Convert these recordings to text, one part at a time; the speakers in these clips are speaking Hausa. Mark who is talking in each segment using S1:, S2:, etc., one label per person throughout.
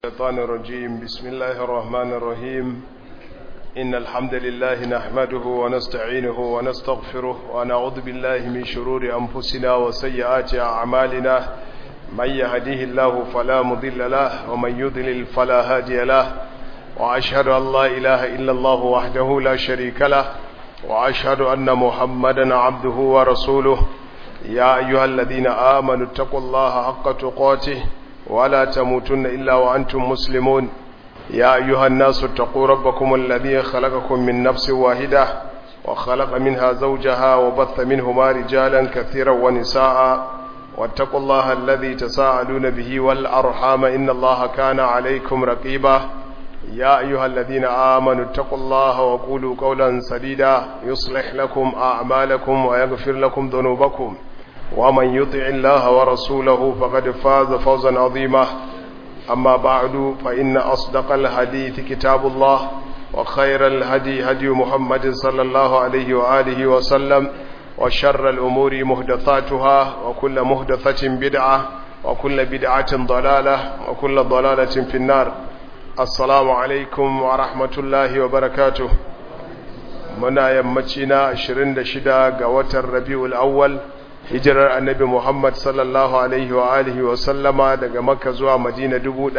S1: الشيطان الرجيم بسم الله الرحمن الرحيم إن الحمد لله نحمده ونستعينه ونستغفره ونعوذ بالله من شرور أنفسنا وسيئات أعمالنا من يهديه الله فلا مضل له ومن يضلل فلا هادي له وأشهد أن لا إله إلا الله وحده لا شريك له وأشهد أن محمدا عبده ورسوله يا أيها الذين آمنوا اتقوا الله حق تقاته ولا تموتن إلا وأنتم مسلمون يا أيها الناس اتقوا ربكم الذي خلقكم من نفس واحدة وخلق منها زوجها وبث منهما رجالا كثيرا ونساء واتقوا الله الذي تساءلون به والأرحام إن الله كان عليكم رقيبا يا أيها الذين آمنوا اتقوا الله وقولوا قولا سديدا يصلح لكم أعمالكم ويغفر لكم ذنوبكم ومن يطع الله ورسوله فقد فاز فوزا عظيما أما بعد فإن أصدق الحديث كتاب الله وخير الهدي هدي محمد صلى الله عليه وآله وسلم وشر الأمور مهدثاتها وكل مهدثة بدعة وكل بدعة ضلالة وكل ضلالة في النار السلام عليكم ورحمة الله وبركاته منا يمتنا 26 قوة الربيع الأول hijirar annabi Muhammad sallallahu Alaihi wa alihi wa sallama daga makka zuwa madina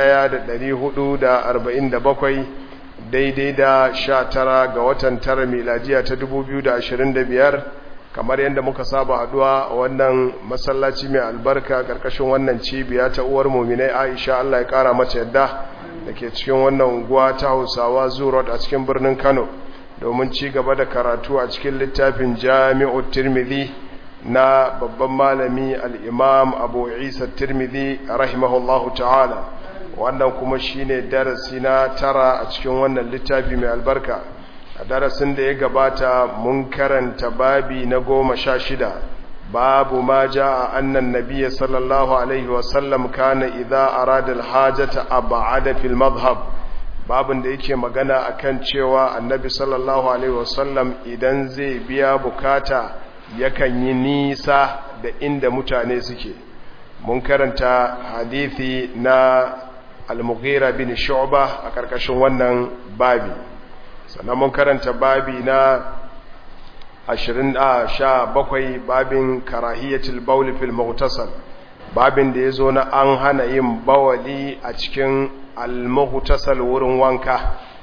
S1: 1447 daidai da sha tara ga watan tara miladiya ta 2025 kamar yadda muka saba haduwa a wannan masallaci mai albarka karkashin wannan cibiya ta uwar muminai aisha Allah ya kara mata yadda da ke cikin wannan unguwa ta hausawa zurot a cikin birnin kano domin ci gaba da karatu a cikin littafin jami'ut tirmidhi na babban malami al'imam abu isa tirmidhi rahimahullahu ta'ala wannan kuma shine darasi na tara a cikin wannan littafi mai albarka a darasin da ya gabata mun karanta babi na goma sha shida babu ma ja a annan nabiya sallallahu alaihi wasallam kana idha arada alhajata ab'ada fil madhhab babin da yake magana akan cewa annabi sallallahu alaihi wasallam idan zai biya bukata yakan yi nisa da inda mutane suke mun karanta hadithi na al-mughira bin shu'ba a karkashin wannan babi sannan mun karanta babi na 27 babin karahiyatul bawl fil mughtasal babin da yazo na an hana yin bawali a cikin al-mughtasal wurin wanka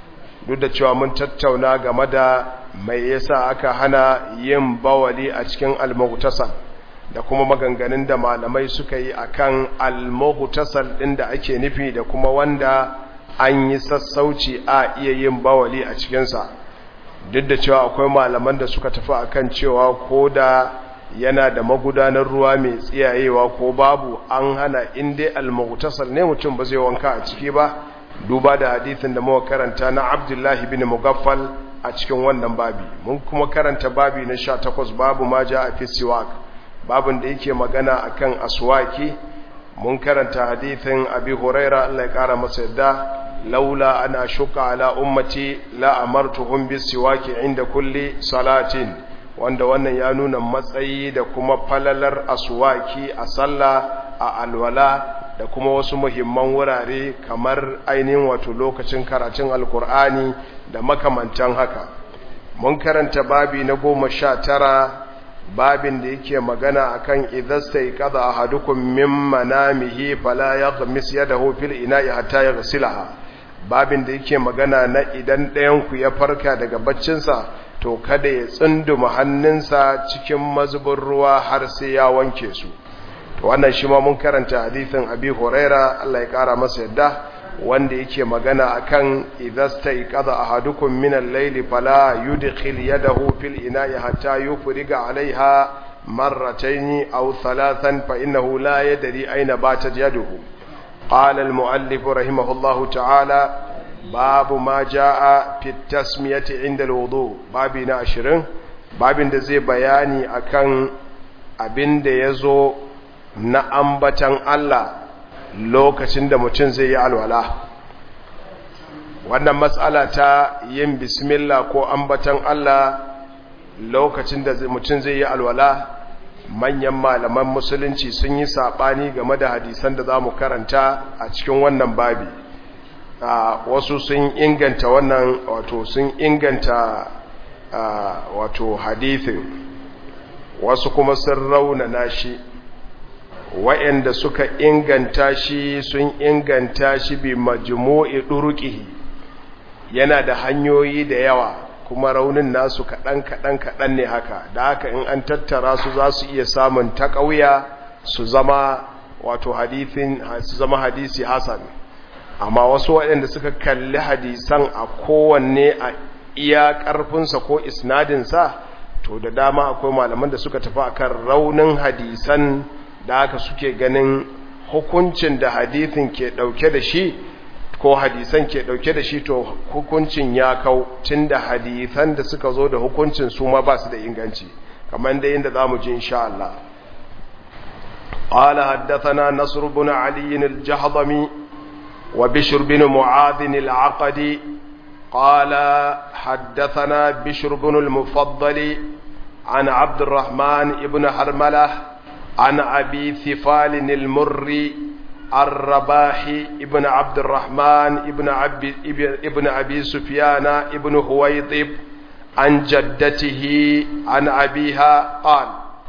S1: duk da cewa mun tattauna game da mai yasa aka hana yin bawali a cikin al-mughtasal da kuma maganganun da malamai suka yi akan al-mughtasal din da ake nufi da kuma wanda an yi sassauci a iya yin bawali a cikin sa duk da cewa akwai malaman da suka tafi akan cewa ko da yana da magudanar ruwa mai tsiyayewa ko babu an hana in dai al-mughtasal ne mutum ba zai wanka a ciki ba duba da hadithin da muka karanta na Abdullahi bin Mugaffal a cikin wannan babi mun kuma karanta babi na 18 babu ma ja a fisiwak babin da yake magana akan aswaki mun karanta hadithin Abi Huraira Allah ya kara masa yadda laula ana shuka ala ummati la amartuhum bisiwaki inda kulli salatin wanda wannan ya nuna matsayi da kuma falalar aswaki a sallah a alwala da kuma wasu muhimman wurare kamar ainihin wato lokacin karatun alkur'ani da makamantan haka mun karanta babi na goma sha tara babin da yake magana akan idasta iqada ahadukum min manamihi fala yaghmis yadahu fil ina'i hatta yaghsilaha babin da yake magana na idan ɗayan ku ya farka daga baccinsa to kada ya tsunduma hannunsa cikin mazubin ruwa har sai ya wanke su to wannan shi ma mun karanta hadithin abi huraira Allah ya kara masa yadda wanda yake magana akan idasta iqada ahadukum min al-layli fala yudkhil yadahu fil ina'i hatta yufriga 'alayha marratayn aw thalathan fa innahu la yadri ayna batat yaduhu qala al-mu'allif rahimahullahu ta'ala babu ma jaa fi tasmiyati 'inda al-wudu babi na 20 babin da zai bayani akan abin da yazo na ambatan Allah lokacin da mutum zai yi alwala wannan matsala ta yin bismillah ko ambatan Allah lokacin da mutum zai yi alwala manyan malaman musulunci sun yi saɓani game da hadisan da za mu karanta a cikin wannan babi wasu sun inganta wannan wato sun inganta wato hadithin wasu kuma sun raunana shi wa'anda suka inganta shi sun inganta shi bi majmu'i durqihi yana da hanyoyi da yawa kuma raunin nasu kaɗan kaɗan kaɗan ne haka da haka in an tattara su za su iya samun taƙauya su zama wato hadithin su zama hadisi hasan amma wasu waɗanda suka kalli hadisan a kowanne a iya ƙarfinsa ko isnadinsa to da dama akwai malaman da suka tafi akan raunin hadisan da haka suke ganin hukuncin da hadithin ke ɗauke da shi ko hadisan ke ɗauke da shi to hukuncin ya kau tun da hadisan da suka zo da hukuncin su ma ba su da inganci kamar da yadda za mu ji insha Allah قال حدثنا نصر بن علي الجهضمي وبشر بن معاذ العقدي قال حدثنا بشر بن المفضل عن عبد الرحمن بن حرملة عن أبي ثفال المري الرباحي ابن عبد الرحمن ابن أبي, ابن أبي سفيان ابن هويطب عن جدته عن أبيها قال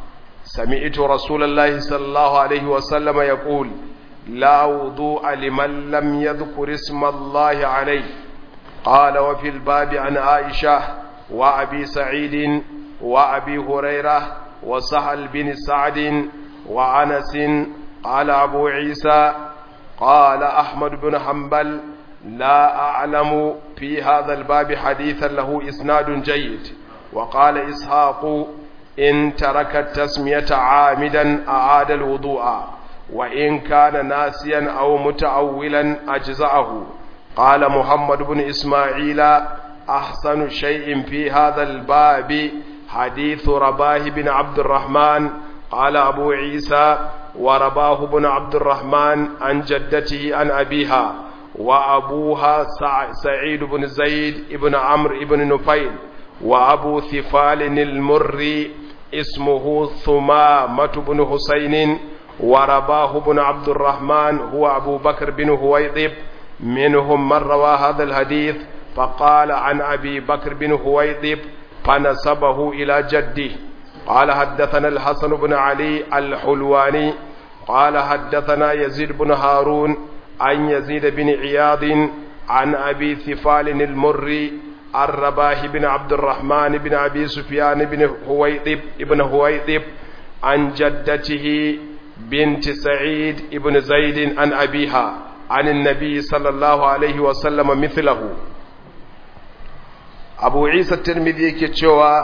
S1: سمعت رسول الله صلى الله عليه وسلم يقول لا وضوء لمن لم يذكر اسم الله عليه قال وفي الباب عن عائشة وأبي سعيد وأبي هريرة وسهل بن سعد وعنس قال أبو عيسى قال أحمد بن حنبل لا أعلم في هذا الباب حديثا له إسناد جيد وقال إسحاق إن ترك التسمية عامدا أعاد الوضوء وإن كان ناسيا أو متأولا أجزأه قال محمد بن إسماعيل أحسن شيء في هذا الباب حديث رباه بن عبد الرحمن قال أبو عيسى ورباه بن عبد الرحمن عن جدته عن أبيها وأبوها سعيد بن زيد بن عمرو بن نفيل وأبو ثفال المري اسمه ثمامة بن حسين ورباه بن عبد الرحمن هو أبو بكر بن هويضب منهم من روى هذا الحديث فقال عن أبي بكر بن هويضب فنسبه إلى جده قال حدثنا الحسن بن علي الحلواني قال حدثنا يزيد بن هارون عن يزيد بن عياض عن أبي ثفال المري الرباح بن عبد الرحمن بن أبي سفيان بن هويطب ابن هويطب عن جدته بنت سعيد ابن زيد عن أبيها عن النبي صلى الله عليه وسلم مثله أبو عيسى الترمذي كتشوى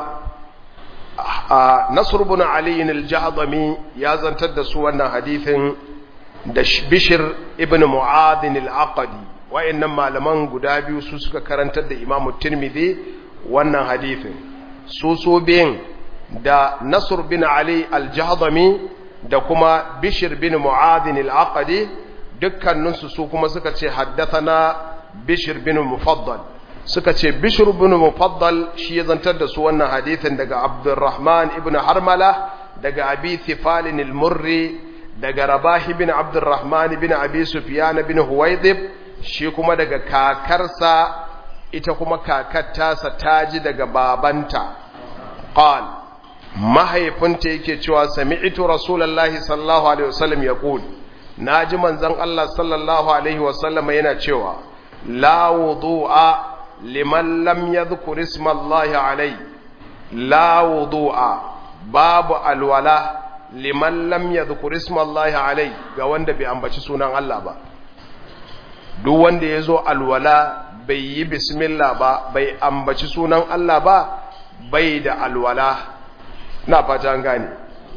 S1: نصر بن علي الجهضمي يا زنتد سوانا حديث بشر ابن معاذ العقدي wa'annan malaman guda biyu su suka karantar da imamu tirmidhi wannan hadithin su so biyan da nasur bin ali al-jahdami da kuma bishir bin mu'adhin al-aqadi dukkaninsu su kuma suka ce haddathana bishir bin mufaddal suka ce bishir bin mufaddal shi ya zantar da su wannan hadithin daga abdurrahman ibn harmala daga abi thifalin al-murri daga rabahi bin abdurrahman bin abi sufyan bin huwaydib shi kuma daga kakarsa ita kuma kakar tasa ta ji daga babanta qal mahaifinta yake cewa sami'tu rasulullahi sallallahu alaihi wasallam yaqul naji manzon Allah sallallahu alaihi wasallam yana cewa la wudu'a liman lam yadhkur isma Allah alaihi la wudu'a babu alwala liman lam yadhkur isma Allah alaihi ga wanda bai ambaci sunan Allah ba duk wanda ya zo alwala bai yi bismillah ba bai ambaci sunan Allah ba bai da alwala na fata an gane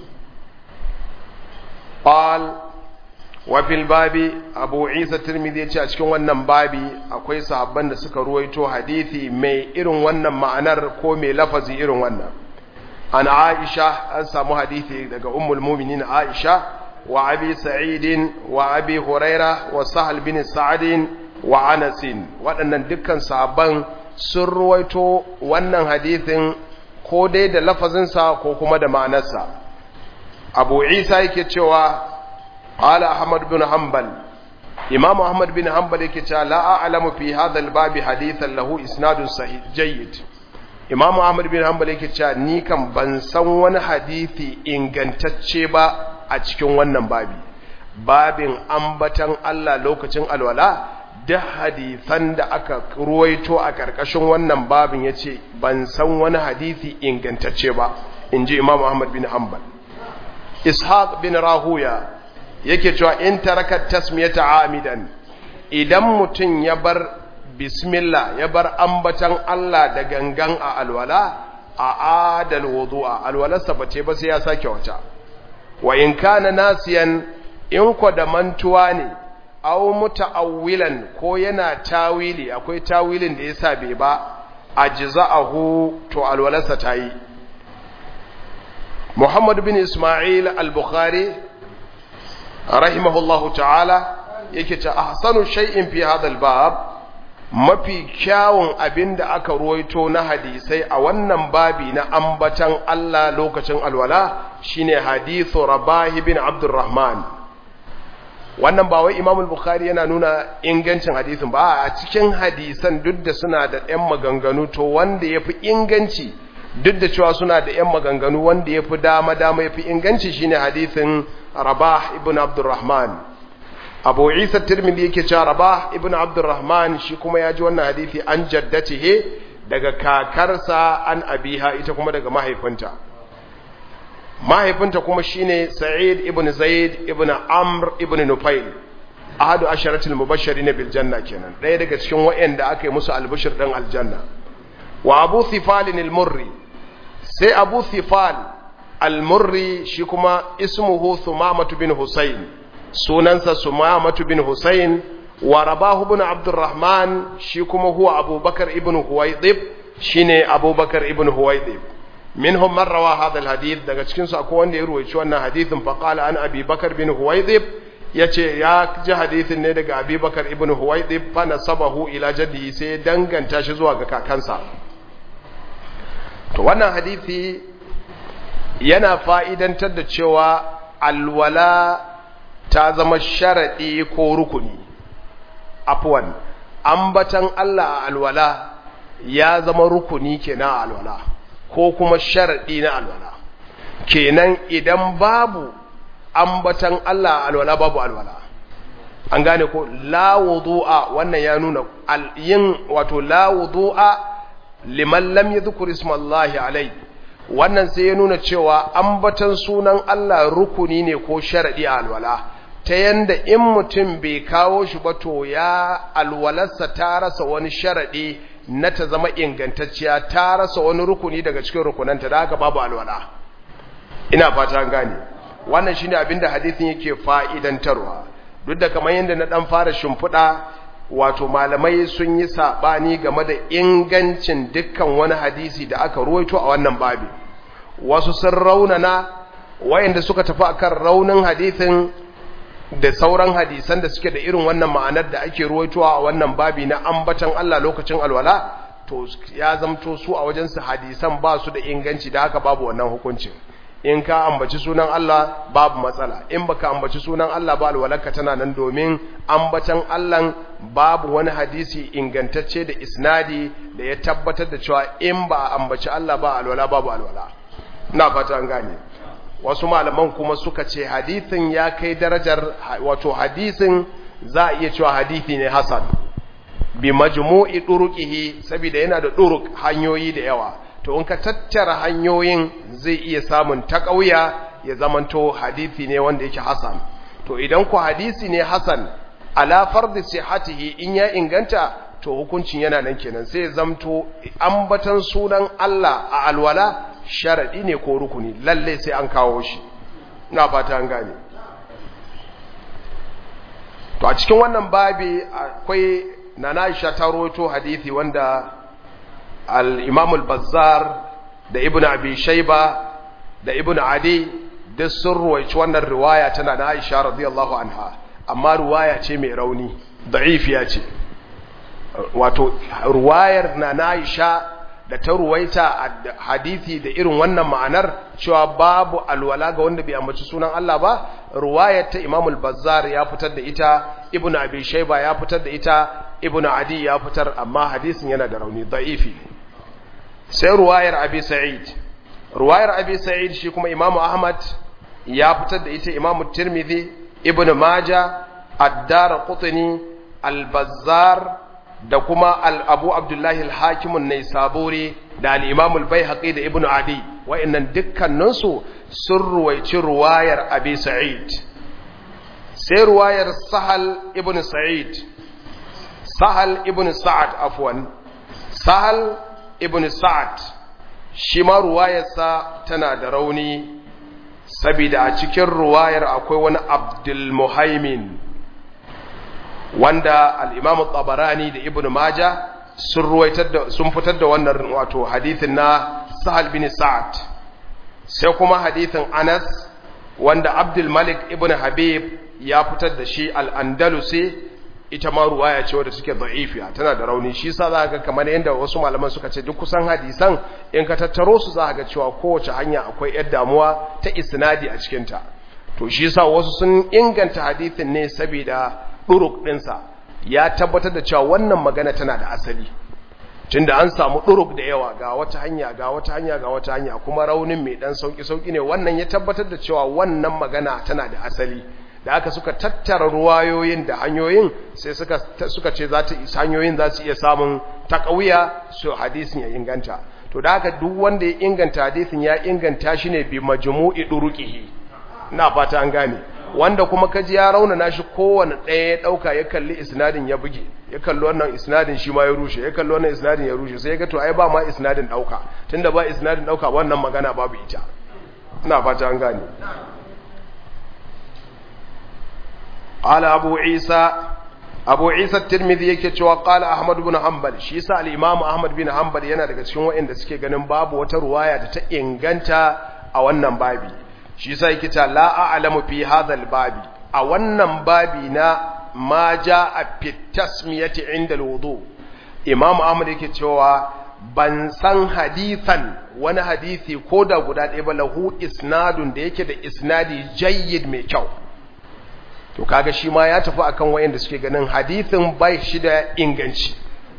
S1: qal wa fil babi abu isa tirmidhi yace a cikin wannan babi akwai sahabban da suka ruwaito hadisi mai irin wannan ma'anar ko mai lafazi irin wannan an aisha an samu hadisi daga ummul mu'minin aisha وأبي سعيد وأبي هريرة وسهل بن سعد وعنس waɗannan dukkan sahabban sun ruwaito wannan hadithin ko dai da lafazinsa ko kuma da ma'anarsa abu isa yake cewa qala ahmad bin hanbal imam ahmad bin hanbal yake cewa la a'lamu fi hadha al-bab hadithan lahu isnadun sahih jayyid imam ahmad bin hanbal yake cewa ni kan ban san wani hadisi ingantacce ba a cikin wannan babi babin ambatan Allah lokacin alwala duk hadisan da aka ruwaito a karkashin wannan babin yace ban san wani hadisi ingantacce ba inji imam ahmad bin hanbal ishaq bin rahuya yake cewa in taraka tasmiyata amidan idan mutum ya bar bismillah ya bar ambatan Allah da gangan a alwala a adal wudu'a alwalarsa bace ba sai ya sake wata wa in kana nasiyan in ko da mantuwa ne aw muta'awwilan ko yana tawili akwai tawilin da yasa bai ba ajza'ahu to alwalarsa tayi Muhammad bin Ismail al-Bukhari rahimahullahu ta'ala yake ce ahsanu shay'in fi hadha al-bab mafi kyawun abinda aka ruwaito na hadisai a wannan babi na ambatan Allah lokacin alwala shine hadithu Rabah bin Abdurrahman wannan ba wai Imam al-Bukhari yana nuna ingancin hadisin ba a cikin hadisan duk da suna da ɗan maganganu to wanda yafi inganci duk da cewa suna da ‘yan maganganu wanda ya fi dama-dama ya fi inganci shine hadithin Rabah ibn Abdurrahman. Abu Isa Tirmidhi yake cewa Rabah ibn Abdurrahman shi kuma ya ji wannan hadithi an jaddatihe daga kakarsa an abiha ita kuma daga mahaifinta. Mahaifinta kuma shine Sa'id ibn Zaid ibn Amr ibn Nufail. Ahadu asharatul mubashirin bil janna kenan. Ɗaya daga cikin waɗanda aka yi musu albishir ɗin aljanna. wa abu thifalin al-murri sai abu thifal al-murri shi kuma ismuhu sumamatu bin husayn sunansa sumamatu bin husayn wa rabahu ibn abdurrahman shi kuma huwa abubakar ibn huwaydib shine abubakar ibn huwaydib minhum man rawa hadha al-hadith daga cikin su akwai wanda ya ruwaici wannan hadithin fa qala an abi bakar bin huwaydib yace ya ji hadithin ne daga abi bakar ibn huwaydib fa nasabahu ila jaddi sai danganta shi zuwa ga kakansa to wannan hadithi yana fa'idantar da cewa alwala ta zama sharaɗi ko rukuni afwan ambatan Allah a alwala ya zama rukuni kenan a alwala ko kuma sharaɗi na alwala kenan idan babu ambatan Allah a alwala babu alwala an gane ko la wudu'a wannan ya nuna yin wato la wudu'a liman lam yadhkur ismallahi alai wannan sai ya nuna cewa ambatan sunan Allah rukuni ne ko sharadi a alwala ta yanda in mutum bai kawo shi ba to ya alwalarsa ta rasa wani sharadi na ta zama ingantacciya ta rasa wani rukuni daga cikin rukunanta da haka babu alwala ina fata gane wannan shine abinda hadisin yake fa'idantarwa duk da kamar yadda na dan fara shimfiɗa wato malamai sun yi saɓani game da ingancin dukkan wani hadisi da aka ruwaito a wannan babi wasu sun raunana wayanda suka tafi akan raunin hadisin da sauran hadisan da suke da irin wannan ma'anar da ake ruwaitowa a wannan babi na ambatan Allah lokacin alwala to ya zamto su a wajensu hadisan ba su da inganci da haka babu wannan hukuncin in ka ambaci sunan Allah babu matsala in baka ambaci sunan Allah ba alwalarka tana nan domin ambatan Allah babu wani hadisi ingantacce da isnadi da ya tabbatar da cewa in ba ambaci Allah ba alwala babu alwala ina fata an gane wasu malaman kuma suka ce hadisin ya kai darajar wato hadisin za a iya cewa hadisi ne hasan bi majmu'i duruqihi saboda yana da duruk hanyoyi da yawa to in ka tattara hanyoyin zai iya samun taƙauya ya zamanto hadisi ne wanda yake hasan to idan ku hadisi ne hasan ala fardi sihhatihi in ya inganta to hukuncin yana nan kenan sai zamto ambatan sunan Allah a alwala sharadi ne ko rukuni lalle sai an kawo shi ina fata an gane to a cikin wannan babi akwai nana Aisha ta rawaito hadisi wanda al-Imam al-Bazzar da Ibn Abi Shayba da Ibn Adi duk sun ruwaici wannan riwaya tana na Aisha radiyallahu anha amma riwaya ce mai rauni da'ifiya ce wato riwayar na na Aisha da ta ruwaita hadisi da irin wannan ma'anar cewa babu alwala ga wanda bai ambaci sunan Allah ba ruwayar ta Imam al-Bazzar ya fitar da ita Ibn Abi Shayba ya fitar da ita Ibn Adi ya fitar amma hadisin yana da rauni da'ifi sai ruwayar Abi Sa'id ruwayar Abi Sa'id shi kuma Imam Ahmad ya fitar da ita Imam Tirmidhi Ibn Majah Ad-Darqutni Al-Bazzar da kuma Abu Abdullahi Al-Hakim an-Naisaburi da al-Imam al-Baihaqi da Ibn Adi wa'annan dukkaninsu sun ruwaici ruwayar Abi Sa'id sai ruwayar Sahal ibn Sa'id Sahal ibn Sa'ad afwan Sahal ibn Sa'ad shi ma ruwayarsa tana da rauni saboda a cikin ruwayar akwai wani Abdul Muhaimin wanda al-Imam tabarani da Ibn Majah sun ruwaitar da sun fitar da wannan wato hadithin na Sahal bin Sa'ad sai kuma hadithin Anas wanda Abdul Malik ibn Habib ya fitar da shi al-Andalusi ita ma ruwaya ce wadda suke da'ifiya tana da rauni shi sa za ga kamar yadda wasu malaman suka ce duk kusan hadisan in ka tattaro su za ga cewa kowace hanya akwai yar damuwa ta isnadi a cikinta to shi sa wasu sun inganta hadithin ne saboda duruk ɗinsa ya tabbatar da cewa wannan magana tana da asali tunda an samu duruk da yawa ga wata hanya ga wata hanya ga wata hanya kuma raunin mai dan sauki sauki ne wannan ya tabbatar da cewa wannan magana tana da asali da aka suka tattara ruwayoyin da hanyoyin sai suka suka ce za ta hanyoyin za su iya samun takawiya su hadisin ya inganta to da haka duk wanda ya inganta hadisin ya inganta shi ne bi majmu'i duruqihi ina fata an gane wanda kuma kaji ya raunana shi kowane ɗaya ya ɗauka ya kalli isnadin ya buge ya kalli wannan isnadin shi ma ya rushe ya kalli wannan isnadin ya rushe sai ya ga to ai ba ma isnadin ɗauka tunda ba isnadin ɗauka wannan magana babu ita ina fata an gane قال أبو عيسى أبو عيسى الترمذي yake cewa قال أحمد بن حنبل shi yasa al-Imam Ahmad bin Hanbal yana daga cikin waɗanda suke ganin babu wata ruwaya da ta inganta a wannan babi shi yasa yake ta la a'lamu fi hadha al-babi a wannan babi na ma jaa fi tasmiyati inda al-wudu Imam Ahmad yake cewa ban san hadithan wani hadisi ko da guda ɗaya ba lahu isnadun da yake da isnadi jayyid mai kyau to kaga shi ma ya tafi akan wayanda suke ganin hadithin bai shi da inganci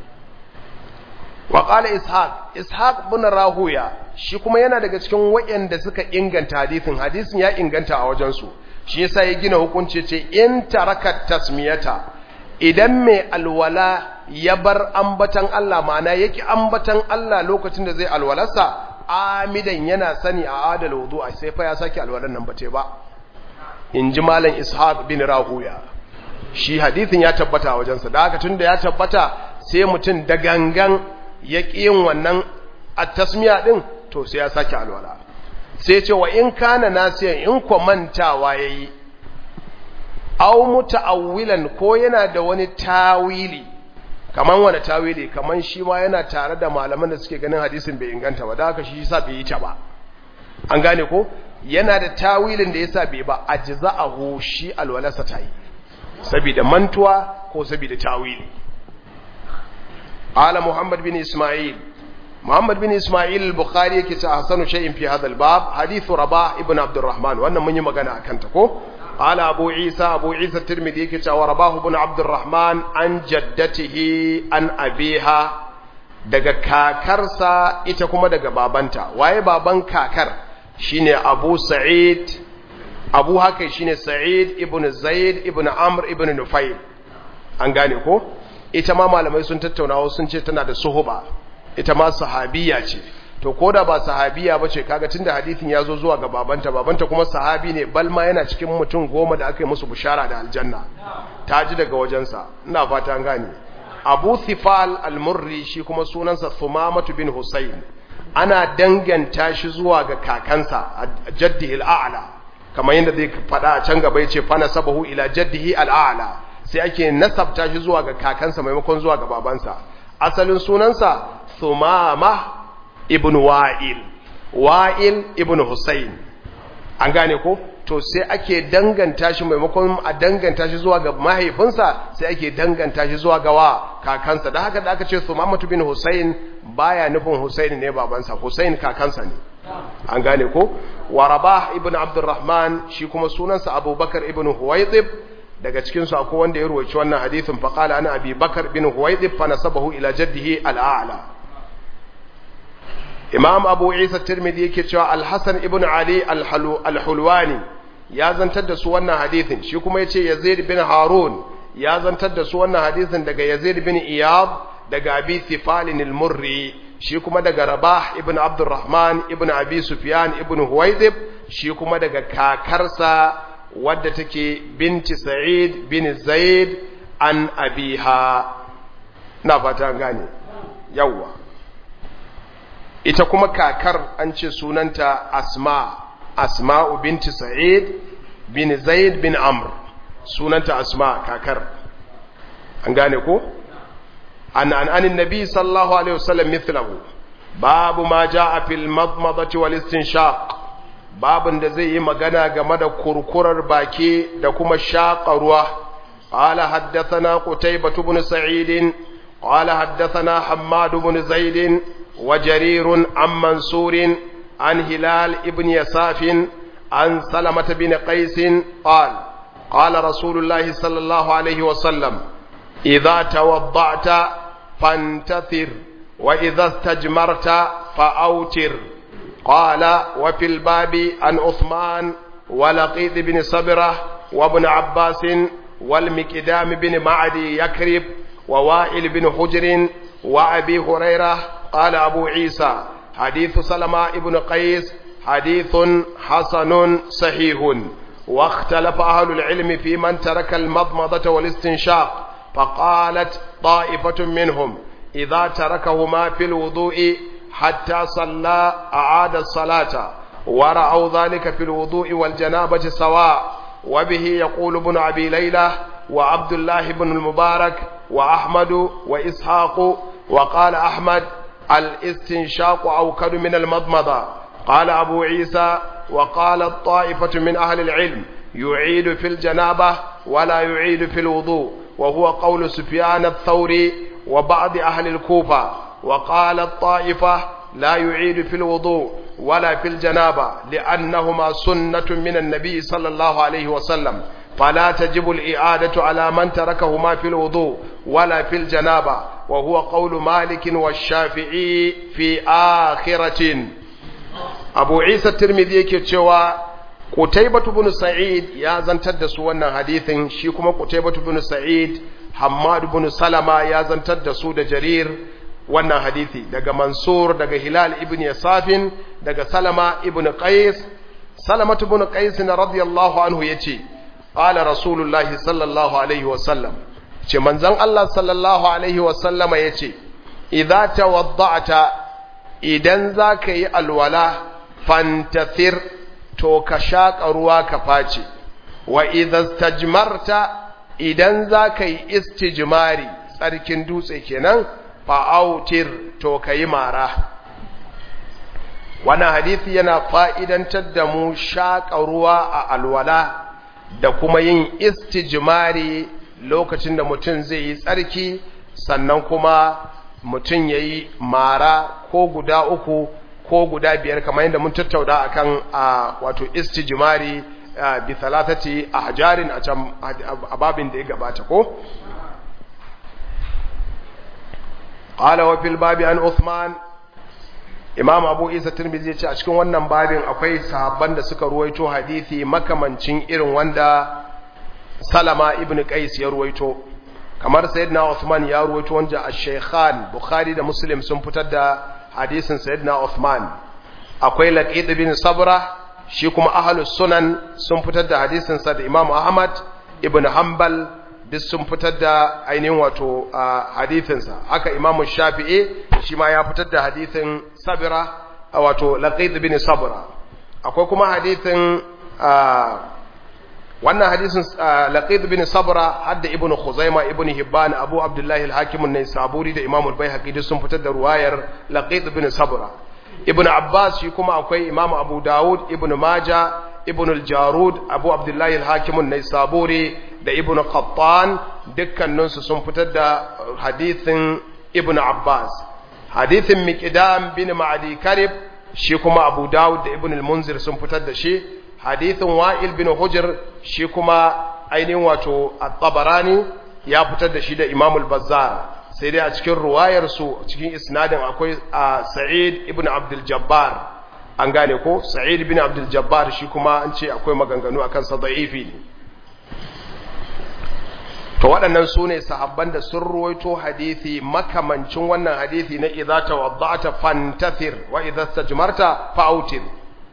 S1: wa qala ishaq ishaq ibn rahuya shi kuma yana daga cikin wayanda suka inganta hadithin hadisin ya inganta a wajen su shi yasa ya gina hukunci ce in taraka tasmiyata idan mai alwala ya bar ambatan Allah ma'ana yake ambatan Allah lokacin da zai alwalarsa amidan yana sani a adal wudu'a sai fa ya saki alwalan nan bate ba in ji malam ishaq bin rahuya shi hadithin ya tabbata wajensa da haka tun da ya tabbata sai mutum da gangan ya yin wannan a tasmiya ɗin to sai ya sake alwala sai ce wa in kana nasiyan in kwa mantawa ya yi au muta'awwilan ko yana da wani tawili kaman wani tawili kaman shi ma yana tare da malaman da suke ganin hadisin bai inganta ba da haka shi sa bai yi ta ba an gane ko yana da tawilin da yasa bai ba ajza'ahu shi alwalasa tayi saboda mantuwa ko saboda tawili ala muhammad bin isma'il muhammad bin isma'il al-bukhari yake ta hasanu shay'in fi hadha al-bab hadithu rabah ibn abdurrahman wannan mun yi magana akan ta ko ala abu isa abu isa tirmidhi yake cewa rabah ibn abdurrahman an jaddatihi an abiha daga kakarsa ita kuma daga babanta waye baban kakar shine Abu Sa'id Abu haka shine Sa'id ibn Zaid ibn Amr ibn Nufayl an gane ko ita ma malamai sun tattauna sun ce tana da suhuba ita ma sahabiya ce to koda ba sahabiya bace kaga tunda hadisin ya zo zuwa ga babanta babanta kuma sahabi ne balma yana cikin mutum goma da aka yi musu bishara da aljanna ta ji daga wajensa ina fata an gane Abu Thifal al-Murri shi kuma sunansa Thumamatu bin Husayn ana danganta shi zuwa ga kakansa jaddihi al'ala kamar yadda zai faɗa a can gaba yace fa nasabahu ila jaddihi al'ala sai ake nasabta shi zuwa ga kakansa maimakon zuwa ga babansa asalin sunansa Thumama ibn Wa'il Wa'il ibn Husayn an gane ko to sai ake danganta shi maimakon a danganta shi zuwa ga mahaifinsa sai ake danganta shi zuwa ga wa kakansa da haka da aka ce Sumamatu bin Hussein baya nufin Hussein ne babansa Hussein kakansa ne an gane ko wa Rabah ibn Abdurrahman shi kuma sunansa Abubakar ibn Huwaytib daga cikin su akwai wanda ya ruwaci wannan hadisin fa qala ana Abi Bakar bin Huwaytib fa nasabahu ila jaddihi al-a'la Imam Abu Isa Tirmidhi yake cewa Al-Hasan ibn Ali al-Hulwani ya zantar da su wannan hadisin shi kuma yace Yazid bin Harun ya zantar da su wannan hadisin daga Yazid bin Iyad daga Abi Thifalin al-Murri shi kuma daga Rabah ibn Abdurrahman ibn Abi Sufyan ibn Huwaydib shi kuma daga kakarsa wadda take binti Sa'id bin Zaid an abiha na fata gane yawwa ita kuma kakar an ce sunanta Asma Asma'u binti Sa'id bin Zaid bin Amr sunanta Asma kakar an gane ko an an anin nabi sallallahu alaihi wasallam mithlahu babu ma jaa fil madmadati wal istinshaq babun da zai yi magana game da kurkurar baki da kuma shaƙa ruwa qala haddathana qutaybah ibn sa'id qala haddathana hammad ibn zaid wa jarir an mansur an hilal ibn yasaf an salamah bin qais qala qala rasulullah sallallahu alaihi wasallam idha tawadda'ta فانتثر وإذا استجمرت فأوتر قال وفي الباب عن عثمان ولقيط بن صبرة وابن عباس والمكدام بن معدي يكرب ووائل بن حجر وأبي هريرة قال أبو عيسى حديث سلمة بن قيس حديث حسن صحيح واختلف أهل العلم في من ترك المضمضة والاستنشاق فقالت طائفة منهم إذا تركهما في الوضوء حتى صلى أعاد الصلاة ورأوا ذلك في الوضوء والجنابة سواء وبه يقول ابن أبي ليلى وعبد الله بن المبارك وأحمد وإسحاق وقال أحمد الاستنشاق أوكد من المضمضة قال أبو عيسى وقال الطائفة من أهل العلم يعيد في الجنابة ولا يعيد في الوضوء وهو قول سفيان الثوري وبعض أهل الكوفة وقال الطائفة لا يعيد في الوضوء ولا في الجنابة لأنهما سنة من النبي صلى الله عليه وسلم فلا تجب الإعادة على من تركهما في الوضوء ولا في الجنابة وهو قول مالك والشافعي في آخرة أبو عيسى الترمذي كتشوى Qutaybatu bin Sa'id ya zantar da su wannan hadithin shi kuma Qutaybatu bin Sa'id Hammad bin Salama ya zantar da su da Jarir wannan hadithi daga Mansur daga Hilal ibn Yasafin daga Salama ibn Qais Salamatu bin Qais radiyallahu anhu yace qala Rasulullahi sallallahu alaihi wa sallam ce manzon Allah sallallahu alaihi wa sallama yace idza tawadda'ta idan zaka yi alwala fantathir to ka shaƙa ruwa ka face wa idan stajmarta idan za ka yi istijmari tsarkin dutse kenan fa'autir to ka yi mara wannan hadithi yana fa'idantar da mu shaƙa ruwa a alwala da kuma yin istijmari lokacin da mutum zai yi tsarki sannan kuma mutum ya yi mara ko guda uku ko guda biyar kamar yadda mun tattauna akan a wato istijmari bi thalathati ahjarin a can a babin da ya gabata ko qala wa fil babi an Uthman Imam Abu Isa Tirmidhi ya ce a cikin wannan babin akwai sahabban da suka ruwaito hadisi makamancin irin wanda Salama ibn Qais ya ruwaito kamar Sayyidina Uthman ya ruwaito wanda Ash-Shaykhan Bukhari da Muslim sun fitar da hadisin Sayyidina Uthman akwai Laqid bin Sabra shi kuma ahlus sunan sun fitar da hadisin sa da Imam Ahmad ibn Hanbal duk sun fitar da ainihin wato hadisin sa haka Imam Shafi'i shi ma ya fitar da hadisin Sabra wato Laqid bin Sabra akwai kuma hadisin wannan hadisin laqid bin sabra hadda ibnu khuzaima ibnu hibban abu abdullahi al-hakim an-naisaburi da imam al-baihaqi duk sun fitar da ruwayar laqid bin sabra ibnu abbas shi kuma akwai imam abu daud ibnu maja ibn al-jarud abu abdullahi al-hakim an-naisaburi da ibn qattan dukkaninsu sun fitar da hadithin ibn abbas hadithin miqdam bin ma'adi karib shi kuma abu dawud da ibn al-munzir sun fitar da shi hadithin wa'il bin hujr shi kuma ainihin wato at-tabarani ya fitar da shi da imam al-bazzar sai dai a cikin ruwayar su cikin isnadin akwai sa'id ibn abdul jabbar an gane ko sa'id ibn abdul jabbar shi kuma an ce akwai maganganu akan sa da'ifi ne to waɗannan su ne sahabban da sun ruwaito hadithi makamancin wannan hadithi na idza tawadda'ta fantathir wa idza stajmarta fa'utir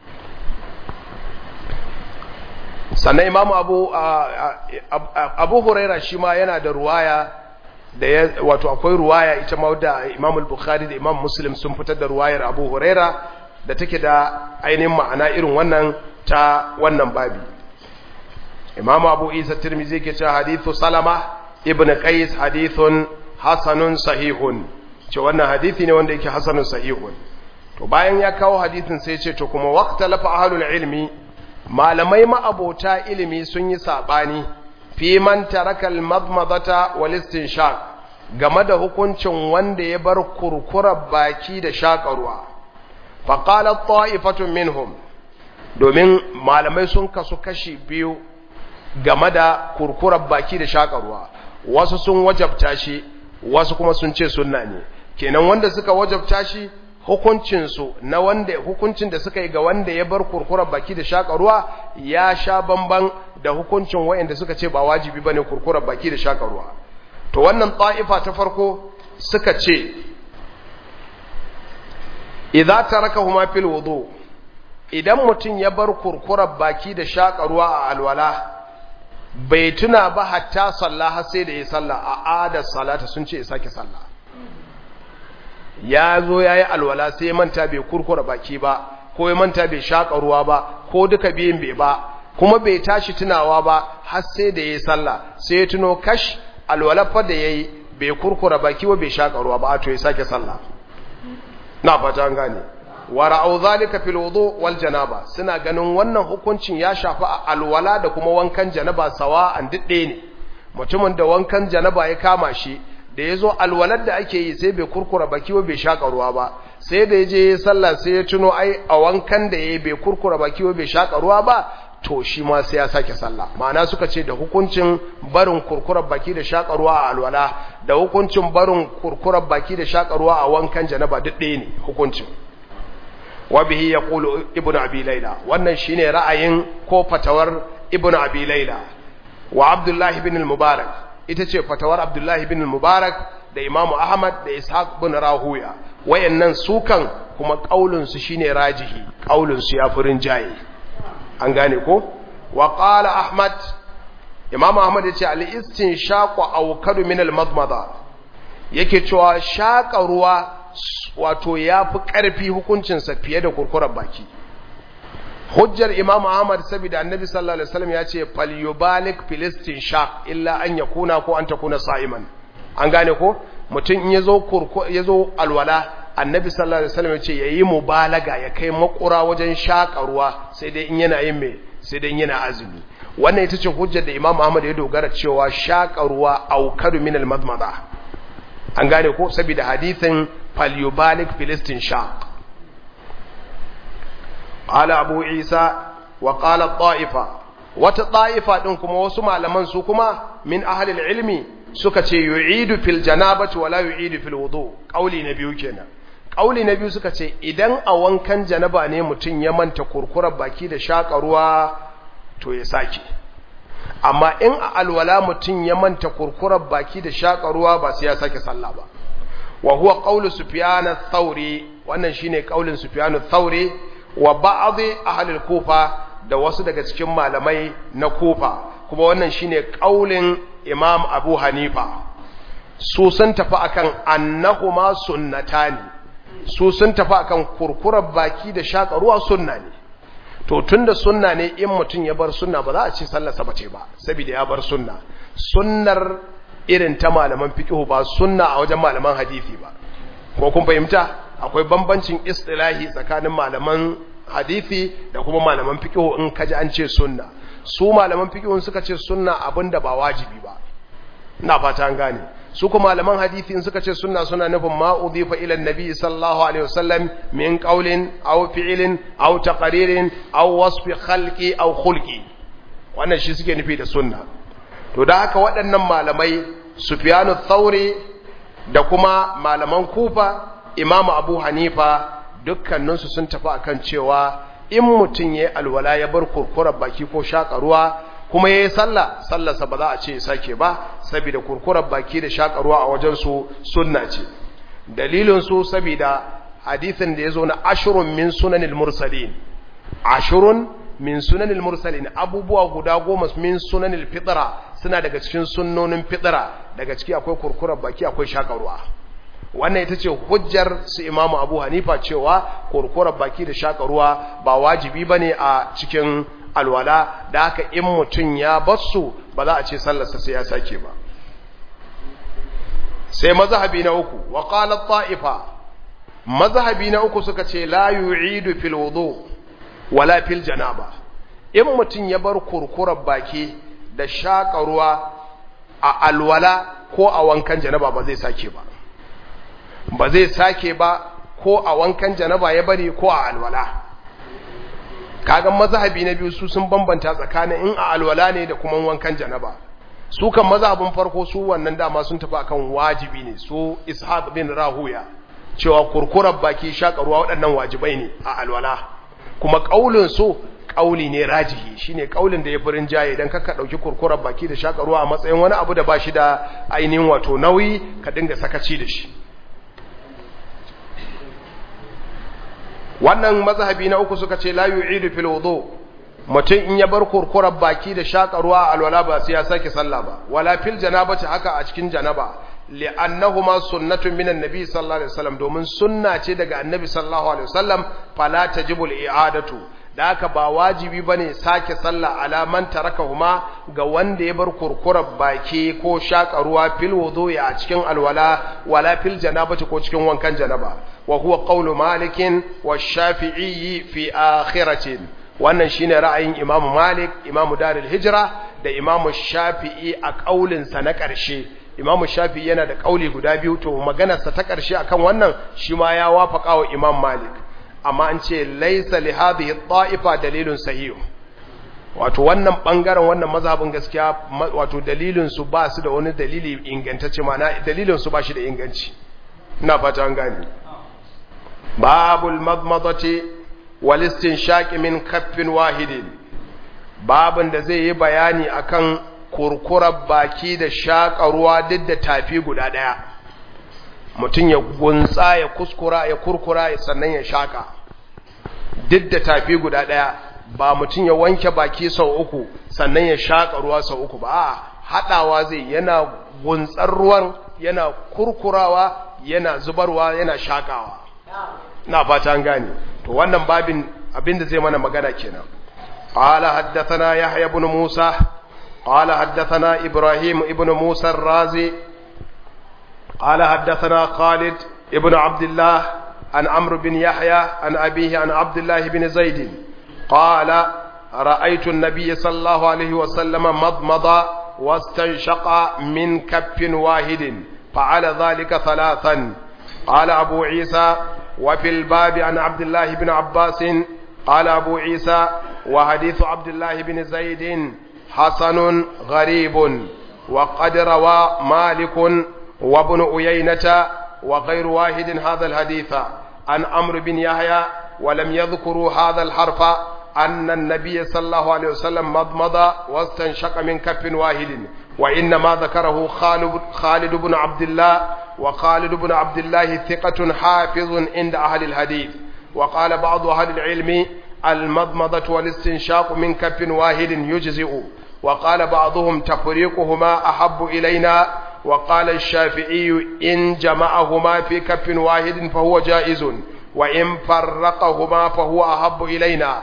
S1: sannan imamu abu abu huraira shi ma yana da ruwaya da ya wato akwai ruwaya ita ma da imam al-bukhari da imam muslim sun fitar da ruwayar abu huraira da take da ainihin ma'ana irin wannan ta wannan babi imam abu isa tirmizi ke cewa hadithu salama ibn qais hadithun hasanun sahihun ce wannan hadithi ne wanda yake hasanun sahihun to bayan ya kawo hadithin sai ce to kuma waqtalafa ahlul ilmi malamai ma'abota ilimi sun yi sabani fi man taraka al-madmadata wal istinshaq game da hukuncin wanda ya bar kurkurar baki da shakarwa fa qala ta'ifatun minhum domin malamai sun kasu kashi biyu game da kurkurar baki da shakarwa wasu sun wajabta shi wasu kuma sun ce sunna ne kenan wanda suka wajabta shi hukuncinsu na wanda hukuncin da suka yi ga wanda ya bar kurkurar baki da shakarwa ya sha bamban da hukuncin wayanda suka ce ba wajibi bane kurkurar baki da shakarwa to wannan ta'ifa ta farko suka ce idza tarakahuma fil wudu idan mutum ya bar kurkurar baki da shakarwa a alwala bai tuna ba hatta sallah har sai da ya sallah a adar salata sun ce ya sake sallah ya zo ya yi alwala sai ya manta bai kurkura baki ba ko ya manta bai shaƙa ruwa ba ko duka biyun bai ba kuma bai tashi tunawa ba har sai da ya yi sallah sai ya tuno kash alwala fa da ya yi bai kurkura baki ba bai shaƙa ruwa ba a to ya sake sallah na fata an gane wa ra'au zalika fil wudu wal janaba suna ganin wannan hukuncin ya shafi alwala da kuma wankan janaba sawa an didde ne mutumin da wankan janaba ya kama shi da ya zo alwalar da ake yi sai bai kurkura baki ba bai shaƙa ruwa ba sai da ya je ya sallah sai ya tuno ai a wankan da ya yi bai kurkura baki ba bai shaƙa ruwa ba to shi ma sai ya sake sallah ma'ana suka ce da hukuncin barin kurkurar baki da shaƙa ruwa a alwala da hukuncin barin kurkurar baki da shaƙa ruwa a wankan janaba duk ɗaya ne hukuncin wa bihi yaqulu ibnu abi layla wannan shine ra'ayin ko fatawar ibnu abi layla wa abdullah ibn al-mubarak ita ce fatawar abdullahi bin mubarak da imamu ahmad da ishaq bin rahuya wayannan sukan kuma kaulinsu shine rajihi kaulinsu ya fi rinjaye an gane ko wa qala ahmad imamu ahmad yace al istinshaqu awkadu min al madmada yake cewa shaƙa ruwa wato yafi ƙarfi hukuncinsa fiye da kurkurar baki hujjar imam ahmad saboda annabi sallallahu alaihi wasallam ya ce falyubalik filistin shaq illa an yakuna ko an takuna sa'iman an gane ko mutum in yazo kurko yazo alwala annabi sallallahu alaihi wasallam ya ce yayi mubalaga ya kai makura wajen shaka ruwa sai dai in yana yin me sai dai in yana azumi wannan ita ce hujjar da imam ahmad ya dogara cewa shaka ruwa aukadu min almadmada an gane ko saboda hadithin falyubalik filistin shaq قال أبو عيسى وقال الطائفة وتطائفة دنكم وسمع لمن سكما من أهل العلم سكت يعيد في الجنابة ولا يعيد في الوضوء قولي نبي كنا قولي نبي سكت إذن أوان كان جنبا نيمتين يمن تكركر باكي دا شاك روا تو يساكي amma in a alwala mutum ya manta kurkurar baki da shaƙa ruwa ba sai ya sake sallah ba wa huwa qawlu sufyan ath-thawri wannan shine qaulin sufyan ath-thawri wa ba'dhi ahli al-kufa da wasu daga cikin malamai na kufa kuma wannan shine kaulin imam abu hanifa su sun tafi akan annahuma sunnatani su sun tafi akan kurkurar baki da shaka ruwa sunna ne to tunda sunna ne in mutum ya bar sunna ba za a ce sallarsa bace ba saboda ya bar sunna sunnar irin ta malaman fiqh ba sunna a wajen malaman hadisi ba ko kun fahimta akwai bambancin istilahi tsakanin malaman hadisi da kuma malaman fiqh in kaji an ce sunna su malaman fiqh suka ce sunna abinda ba wajibi ba ina fata an gane su kuma malaman hadisi in suka ce sunna suna nufin ma udhifa ila annabi sallallahu alaihi wasallam min qawlin aw fi'lin aw taqririn aw wasfi khalqi aw khulqi wannan shi suke nufi da sunna to da haka waɗannan malamai Sufyanu Thauri da kuma malaman Kufa Imam Abu Hanifa dukkaninsu sun tafi akan cewa in mutum yayi alwala ya bar kurkurar baki ko shaƙa kuma yayi sallah sallarsa ba za a ce sake ba saboda kurkurar baki da shaƙa ruwa a wajen su sunna ce dalilin su saboda hadisin da yazo na ashrun min sunanil mursalin ashrun min sunanil mursalin abubuwa guda goma min sunanil fitra suna daga cikin sunnonin fitra daga ciki akwai kurkurar baki akwai shakarwa wannan ita ce hujjar su imamu abu hanifa cewa kurkurar baki da shakarwa ba wajibi ba ne a cikin alwala da haka in mutum ya basu ba za a ce sallarsa sai ya sake ba sai mazhabi na uku wa qala ta'ifa mazhabi na uku suka ce la yu'idu fil wudu' wala fil janaba in mutum ya bar kurkurar baki da shaƙa ruwa a alwala ko a wankan janaba ba zai sake ba ba zai sake ba ko a wankan janaba ya bari ko a alwala kagan mazhabi na biyu su sun bambanta tsakanin in a alwala ne da kuma wankan janaba su kan mazhabin farko su wannan dama sun tafi akan wajibi ne su ishaq bin rahuya cewa kurkurar baki shaƙa ruwa waɗannan wajibai ne a alwala kuma ƙaulin su ƙauli ne rajihi shine ƙaulin da ya furin jaye dan kaka dauki kurkurar baki da shaka ruwa a matsayin wani abu da ba shi da ainihin wato nauyi ka dinga sakaci da shi wannan mazhabi na uku suka ce la yu'idu fil wudu mutum in ya bar kurkurar baki da shaka ruwa a alwala ba sai ya sake sallah ba wala fil janabati haka a cikin janaba li'annahuma sunnatun minan nabi sallallahu alaihi wasallam domin sunna ce daga annabi sallallahu alaihi wasallam fala tajibu al-i'adatu da haka ba wajibi bane sake sallah ala man tarakahuma ga wanda ya bar kurkurar baki ko shaka ruwa fil wudu'i a cikin alwala wala fil janabati ko cikin wankan janaba wa huwa qawlu malikin wa shafi'i fi akhiratin wannan shine ra'ayin Imam Malik Imam Darul Hijra da Imam Shafi'i a kaulin sa na ƙarshe Imam Shafi'i yana da kauli guda biyu to maganar sa ta ƙarshe akan wannan shi ma ya wafaka wa Imam Malik amma an ce laysa li hadhihi ta'ifa dalilun sahih wato wannan bangaren wannan mazhabin gaskiya wato dalilin su ba su da wani dalili ingantacce ma'ana dalilin su ba shi da inganci ina fata an gane babul madmadati walistin shaƙi min kaffin wahidin babin da zai yi bayani akan kurkurar baki da shaƙa ruwa duk da tafi guda ɗaya mutum ya gunsa ya kuskura ya kurkura sannan ya shaƙa duk da tafi guda ɗaya ba mutum ya wanke baki sau uku sannan ya shaƙa ruwa sau uku ba haɗawa zai yana gunsar ruwan yana kurkurawa yana zubarwa yana shaƙawa na fata an gane to wannan babin abinda zai mana magana kenan qala haddathana yahya ibn musa qala haddathana ibrahim ibn musa ar-razi qala haddathana khalid ibn abdullah an amr bin yahya an abihi an abdullah ibn zaid qala رأيت النبي صلى الله عليه وسلم مضمض واستنشق من كف واحد فعل ذلك ثلاثا قال أبو عيسى وفي الباب عن عبد الله بن عباس قال أبو عيسى وحديث عبد الله بن زيد حسن غريب وقد روى مالك وابن أيينة وغير واحد هذا الحديث عن أمر بن يحيى ولم يذكروا هذا الحرف أن النبي صلى الله عليه وسلم مضمض واستنشق من كف واحد وإنما ذكره خالد, خالد بن عبد الله وخالد بن عبد الله ثقة حافظ عند أهل الحديث وقال بعض أهل العلم المضمضة والاستنشاق من كف واحد يجزئ وقال بعضهم تفريقهما أحب إلينا وقال الشافعي إن جمعهما في كف واحد فهو جائز وإن فرقهما فهو أحب إلينا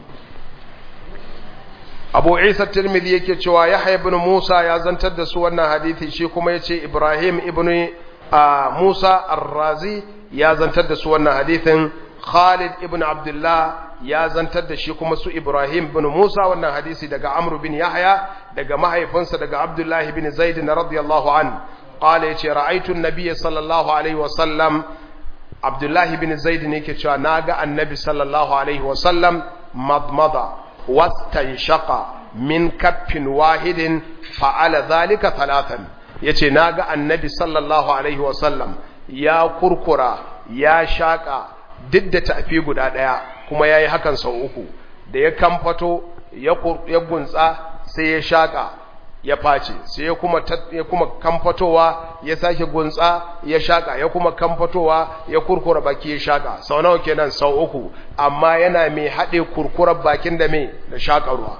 S1: abu isa tirmidhi yake cewa yahya ibn musa ya zantar da su wannan hadithi shi kuma yace ibrahim ibn musa ar-razi ya zantar da su wannan hadithin khalid ibn abdullah ya zantar da shi kuma su Ibrahim bin Musa wannan hadisi daga Amr bin Yahya daga mahaifinsa daga Abdullah bin Zaid radiyallahu an qala yace ra'aytu an-nabiy sallallahu alaihi wa sallam Abdullah bin Zaid ne yake cewa naga annabi sallallahu alaihi wa sallam madmada wastanshaqa min kaffin wahidin fa'ala dhalika thalathan yace naga annabi sallallahu alaihi wa sallam ya kurkura ya shaka duk da tafi guda ɗaya kuma ya yi hakan sau uku da ya kamfato ya gunsa sai ya shaƙa ya face sai ya kuma kamfatowa ya sake gunsa ya shaƙa ya kuma kamfatowa ya kurkura baki ya shaƙa sau nawa kenan sau uku amma yana mai haɗe kurkurar bakin da mai da shaƙarwa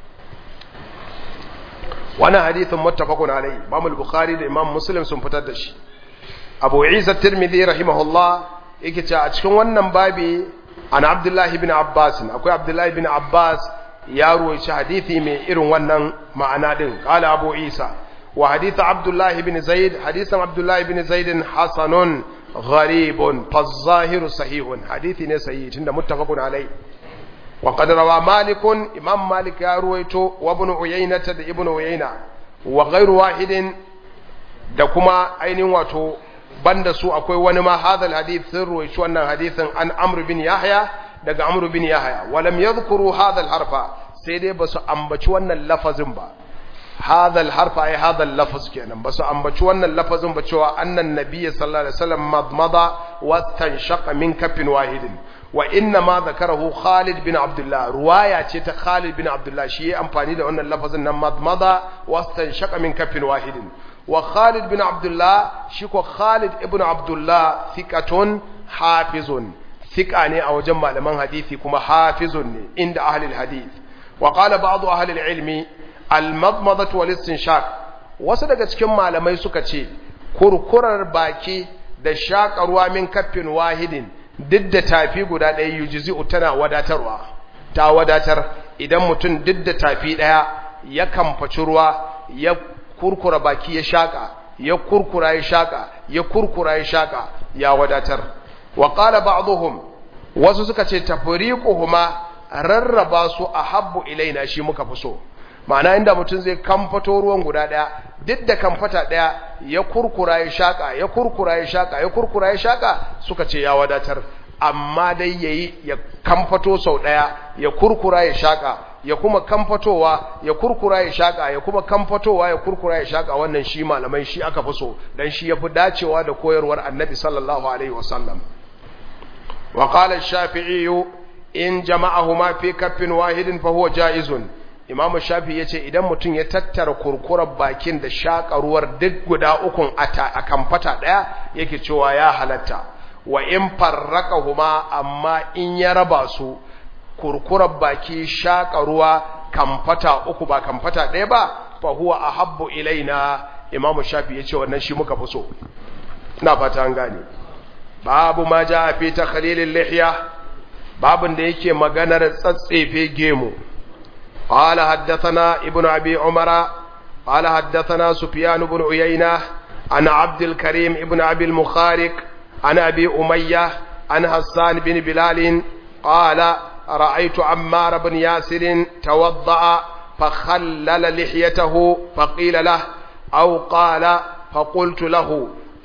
S1: wannan hadithin muttafaqun alai Imam al-Bukhari da Imam Muslim sun fitar da shi Abu Isa Tirmidhi rahimahullah yake cewa a cikin wannan babi an abdullahi bin abbas akwai abdullahi bin abbas ya ruwaici hadithi mai irin wannan ma'ana din qala abu isa wa hadithu abdullahi bin zaid hadithan abdullahi bin zaid hasanun gharibun fazahiru sahihun hadithi ne sahihi tunda muttafaqun alai wa qad rawa malikun imam malik ya ruwaito wa ibn uyayna da ibn uyayna wa ghairu wahidin da kuma ainihin wato banda su akwai wani ma hadal hadith sun ruwaici wannan hadithin an amr bin yahya daga amr bin yahya walam yadhkuru hadal harfa sai dai basu ambaci wannan lafazin ba hadal harfa ai hadal lafaz kenan basu ambaci wannan lafazin ba cewa annan nabiyyi sallallahu alaihi wasallam madmada wastanshaqa min kafin wahidin wa inna ma zakarahu Khalid bin Abdullah ruwaya ce ta Khalid bin Abdullah shi ya amfani da wannan lafazin nan madmada wastanshaqa min kafin wahidin wa Khalid bin Abdullah shi ko Khalid ibn Abdullah thiqatun hafizun thiqa ne a wajen malaman hadisi kuma hafizun ne inda ahli hadith wa qala ba'd ahli ilmi al-madmadatu wal istinshaq wasu daga cikin malamai suka ce kurkurar baki da shakarwa min kaffin wahidin duk da tafi guda ɗaya yujizi'u tana wadatarwa ta wadatar idan mutum duk da tafi ɗaya ya kamfaci ruwa ya kurkura baki ya shaka ya kurkura ya shaka ya kurkura ya shaka ya wadatar wa qala ba'dhum wasu suka ce tafriquhuma rarraba su ahabbu ilaina shi muka fi so ma'ana inda mutum zai kamfato ruwan guda daya duk da kamfata daya ya kurkura ya shaka ya kurkura ya shaka ya kurkura ya shaka suka ce ya wadatar amma dai yayi ya kamfato sau daya ya kurkura ya shaka ya kuma kamfatowa ya kurkura ya shaka ya kuma kamfatowa ya kurkura ya shaka wannan shi malamai shi aka fi so dan shi yafi dacewa da koyarwar annabi sallallahu alaihi wasallam wa qala ash-shafi'i in jama'ahuma fi kaffin wahidin fa huwa jaizun imamu shafi ya ce idan mutum ya tattara kurkurar bakin da shaƙaruwar duk guda ukun a kamfata ɗaya yake cewa ya halatta wa in farraka huma amma in ya raba su kurkurar baki shaƙaruwa kamfata uku ba kamfata ɗaya ba fa huwa ahabbu ilaina imamu shafi ya ce wannan shi muka fi so ina fata an gane babu ma ja fi takhlilil lihya babin da yake maganar tsatsefe gemu قال حدثنا ابن أبي عمر قال حدثنا سفيان بن عيينة عن عبد الكريم ابن أبي المخارق عن أبي أمية عن حسان بن بلال قال رأيت عمار بن ياسر توضأ فخلل لحيته فقيل له أو قال فقلت له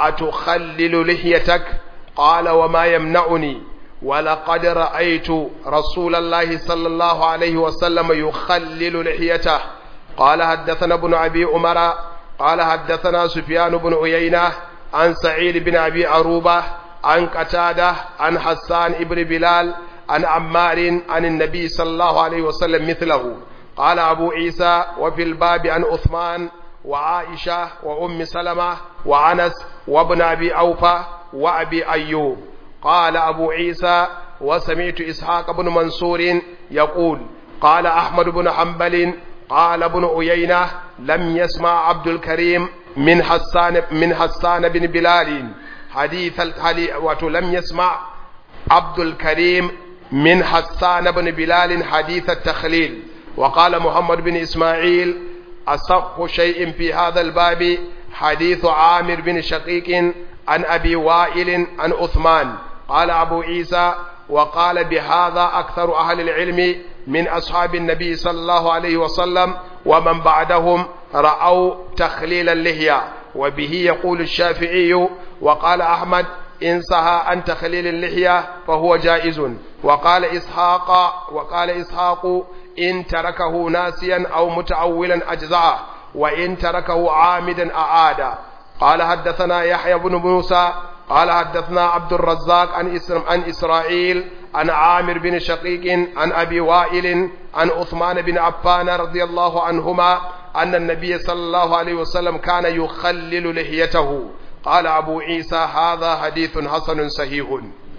S1: أتخلل لحيتك قال وما يمنعني ولقد رأيت رسول الله صلى الله عليه وسلم يخلل لحيته قال حدثنا ابن أبي عمر قال حدثنا سفيان بن عيينة عن سعيد بن أبي عروبة عن قتادة عن حسان بن بلال عن عمار عن النبي صلى الله عليه وسلم مثله قال أبو عيسى وفي الباب عن عثمان وعائشة وأم سلمة وعنس وابن أبي أوفى وأبي أيوب قال أبو عيسى وسمعت إسحاق بن منصور يقول قال أحمد بن حنبل قال ابن عيينة لم يسمع عبد الكريم من حسان من حسان بن بلال حديث ولم يسمع عبد الكريم من حسان بن بلال حديث التخليل وقال محمد بن إسماعيل أصح شيء في هذا الباب حديث عامر بن شقيق عن أبي وائل عن عثمان قال أبو عيسى وقال بهذا أكثر أهل العلم من أصحاب النبي صلى الله عليه وسلم ومن بعدهم رأوا تخليل اللحية وبه يقول الشافعي وقال أحمد إن سهى عن تخليل اللحية فهو جائز وقال إسحاق وقال إسحاق إن تركه ناسيا أو متعولا أجزعه وإن تركه عامدا أعاد قال حدثنا يحيى بن موسى قال حدثنا عبد الرزاق عن عن إسرائيل عن عامر بن شقيق عن أبي وائل عن عثمان بن عفان رضي الله عنهما أن النبي صلى الله عليه وسلم كان يخلل لحيته قال أبو عيسى هذا حديث حسن صحيح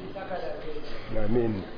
S1: آمين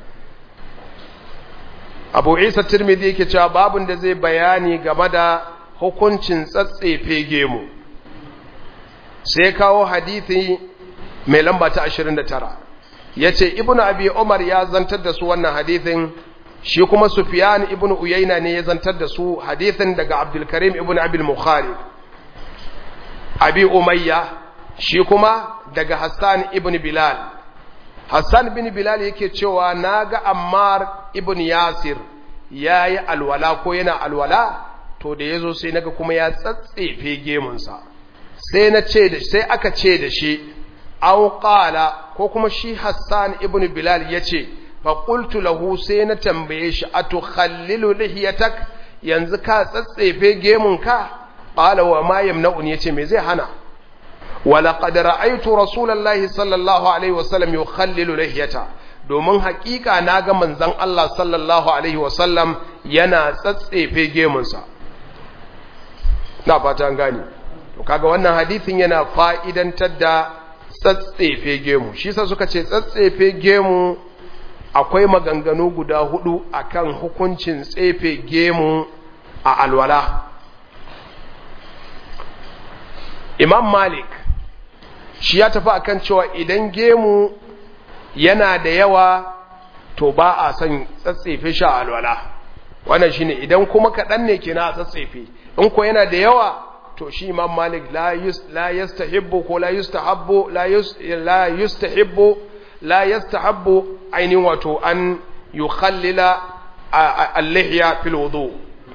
S1: Abu Isa Tirmidhi yake cewa babun da zai bayani game da hukuncin tsatsefe gemu sai kawo hadithi mai lamba ta 29 yace Ibn Abi Umar ya zantar da su wannan hadithin shi kuma Sufyan ibn Uyayna ne ya zantar da su hadithin daga Abdul Karim ibn Abi Bukhari Abi Umayya shi kuma daga Hassan ibn Bilal Hassan bin Bilal yake cewa naga Ammar ibn Yasir yayi alwala ko yana alwala to da yazo sai naga kuma ya tsatsefe gemunsa sai na ce da sai aka ce da shi aw qala ko kuma shi Hassan ibn Bilal yace fa qultu lahu sai na tambaye shi atukhallilu lihiyatak yanzu ka tsatsefe gemunka qala wa ma yamna'uni yace me zai hana ولقد رأيت رسول الله صلى الله عليه وسلم يخلل لحيته domin hakika na ga manzon Allah sallallahu alaihi wasallam yana tsatsefe gemunsa na fata an gane to kaga wannan hadisin yana fa'idantar da tsatsefe gemu shi sa suka ce tsatsefe gemu akwai maganganu guda hudu akan hukuncin tsefe gemu a alwala Imam Malik shi ya tafi akan cewa idan gemu yana da yawa to ba a son tsatsefe shi a alwala wannan shine idan kuma kaɗan ne kina a tsatsefe in ko yana da yawa to shi imam malik la yastahibbu ko la yustahabbu la yustahibbu la yastahabbu ainihin wato an yukhallila al-lihya fil wudu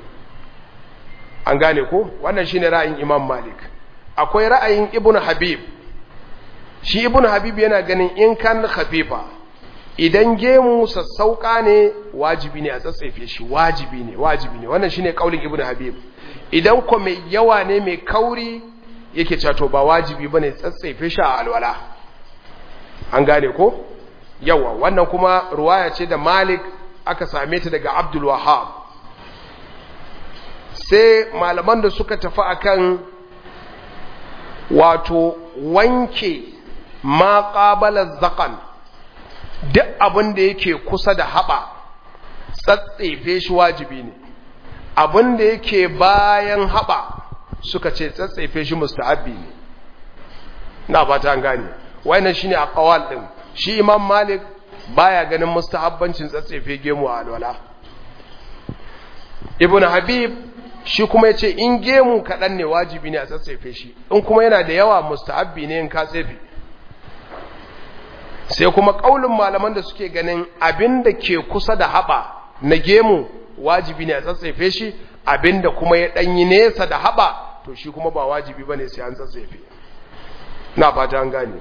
S1: an gane ko wannan shine ra'ayin imam malik akwai ra'ayin ibnu habib shi ibn habib yana ganin in kan khafifa idan gemu sassauka ne wajibi ne a tsatsefe shi wajibi ne wajibi ne wannan shine kaulin ibn habib idan ko mai yawa ne mai kauri yake cewa to ba wajibi bane tsatsefe shi a alwala an gane ko yawa wannan kuma ruwaya ce da malik aka same ta daga abdul wahhab sai malaman da suka tafi akan wato wanke ma ƙabalar zaƙan duk abin da yake kusa da haɓa tsatsefe shi wajibi ne abin da yake bayan haɓa suka ce tsatsefe shi musta'abbi ne na fata an gane wannan shine a ƙawal ɗin shi imam malik baya ganin mustahabbancin tsatsefe gemu a alwala ibn habib shi kuma ya ce in gemu kaɗan ne wajibi ne a tsatsefe shi in kuma yana da yawa mustahabbi ne in ka tsefe sai kuma ƙaulin malaman da suke ganin abin da ke kusa da haɓa na gemu wajibi ne a tsatsefe shi abin da kuma ya ɗanyi nesa da haɓa to shi kuma ba wajibi ba ne sai an tsatsefe na fata an gane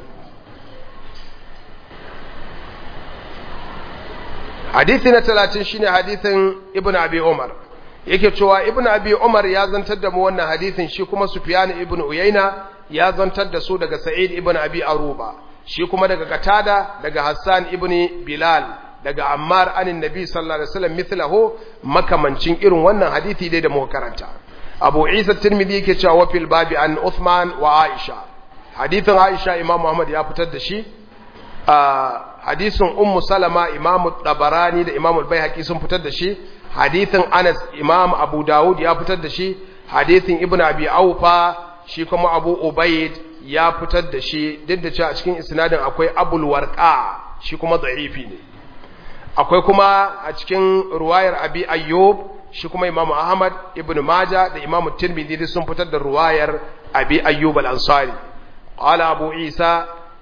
S1: hadithi na talatin shine hadithin ibn abi umar yake cewa ibn abi umar ya zantar da mu wannan hadithin shi kuma sufyan ibn uyayna ya zantar da su daga sa'id ibn abi aruba shi kuma daga katada daga hassan ibn bilal daga ammar anin nabi sallallahu alaihi wasallam mithlahu makamancin irin wannan hadithi dai da muka karanta abu isa tirmidhi yake cewa wa fil babi an uthman wa aisha hadithin aisha imam muhammad ya fitar da shi hadisin ummu salama imam tabarani da imam al-baihaqi sun fitar da shi hadithin anas imam abu dawud ya fitar da shi hadithin ibn abi aufa shi kuma abu ubaid ya fitar da shi duk da cewa a cikin isnadin akwai abul warqa shi kuma da'ifi ne akwai kuma a cikin ruwayar abi ayyub shi kuma imam ahmad ibn maja da imam tirmidhi sun fitar da ruwayar abi ayyub al-ansari qala abu isa